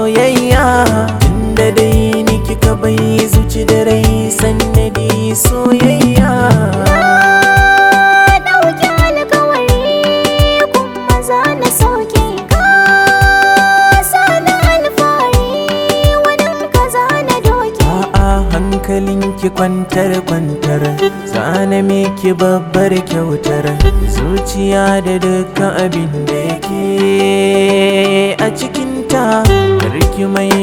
soyayya tunda dai ni kika bai zuci da rai sannadi soyayya Na ɗauki alkawari kuma za na sauke ka Sana alfahari wani ka za na doke A'a hankalinki kwantar kwantar zana miki babbar kyautar zuciya da dukkan abin da yake a cikinta karki mai